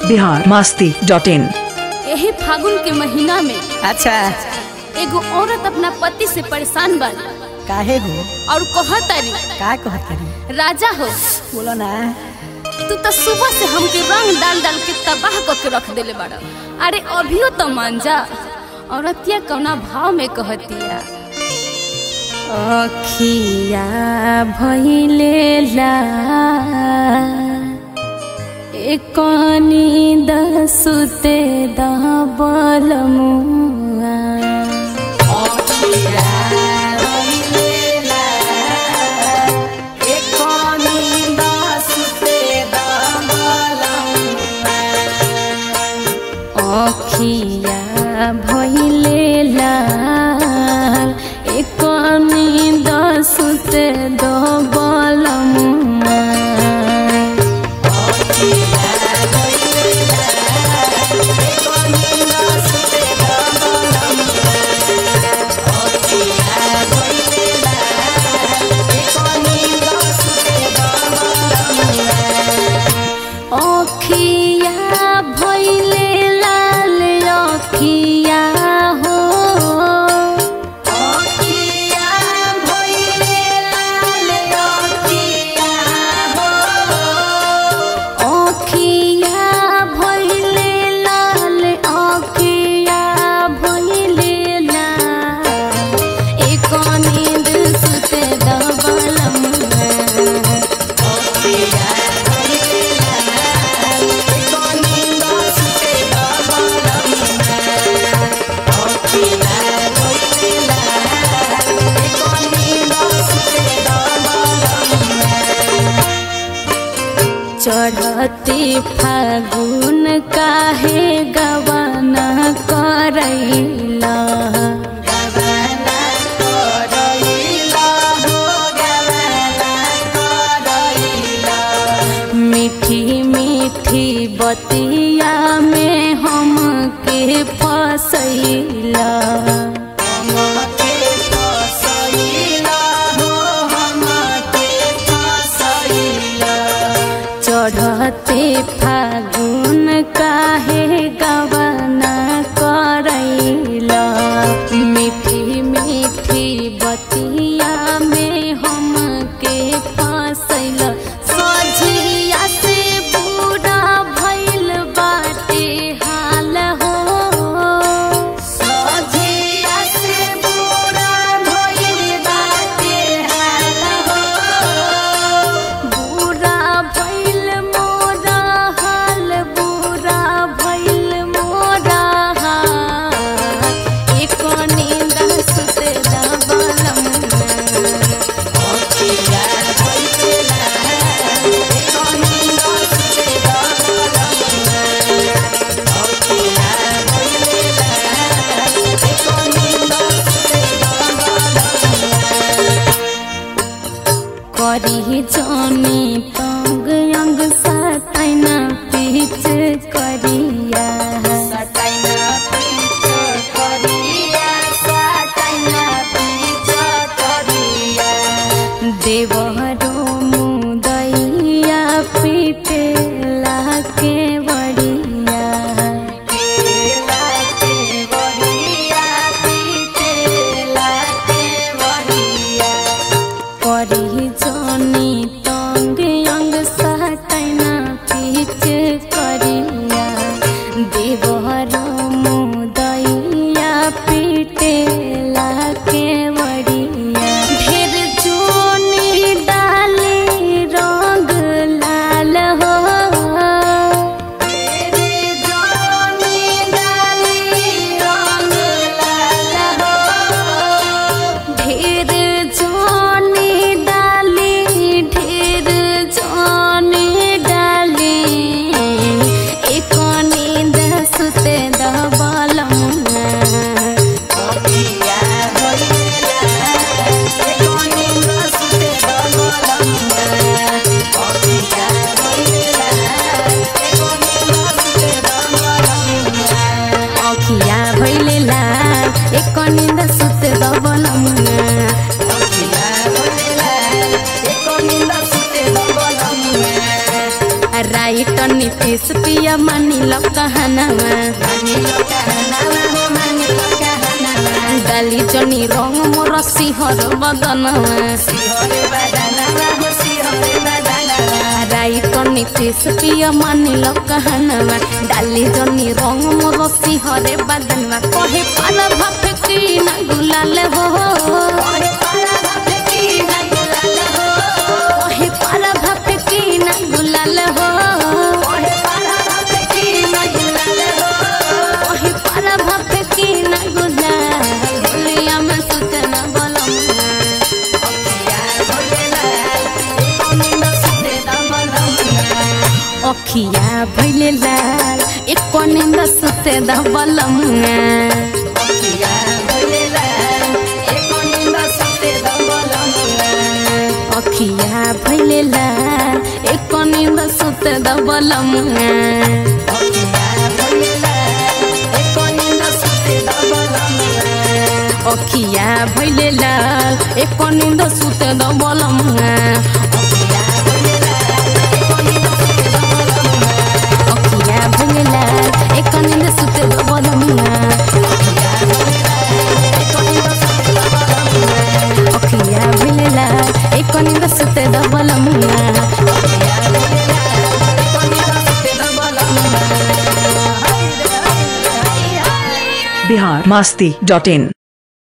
Bihar Masti dot इन यही फागुन के महीना में अच्छा एगो औरत अपना पति से परेशान बा काहे हो और कहतारी का कहतरी राजा हो बोलो ना तू तो सुबह से हमके रंग डाल डाल के तबाह करके रख देले बाड़ा अरे अभियो तो मान जा औरतिया कौना भाव में कहतिया अखिया भइले ला एकनी दसुते दबल मुआ अखिया भइले लाल एकनी दसुते दबल मुआ अखिया भइले लाल अखिया हो अखिया भइले लाल अखिया भइले लाल एक नींद सुते दबलम चढ़ती फागुन काहे गवाना करैला मीठी मीठी बतिया में हम के फसैला चढ़ते फागुन काहे गवाना करैला मीठी मीठी बतिया में हम के फसैला सझिया से बुरा भइल बाटे हाल हो सझिया से बुरा भइल बाटे हाल हो बुरा भइल मोरा हाल बुरा भइल मोरा हाल एक नींद सुते दबलम करी जानी तंग अंग सतैना पीछ करिया देवरो मुदैया पीटेला के बड़िया करी जानी तंग अंग सतैना पीछ करिया पिया मानी लो कहनावा डाली जनी रंग मोर सिंहर बदनवा राई तो नीतीश पिया मानी लो कहनावा डाली जनी रंग मोर सिंहरे बदनवा कहे पाला भाप की ना गुलाल हो कहे पाला भाप की ना गुलाल हो कहे पाला भाप की ना गुलाल हो कहे पाला भाप की ना गुलाल हो कहे पाला भाप की ना गुलाल बोलिया में सुतना बोलम अखिया भैले लाल एक निंद सुते दबलमुआ अखिया भैले लाल एक निंद सुते दबलमुआ अखिया भैले लाल एक निंद सुते दबलमुआ अखिया भैले लाल एक निंद सुते दबलमुआ अखिया भैले लाल एक निंद सुते दबलमुआ बिहार मास्ती डॉट इन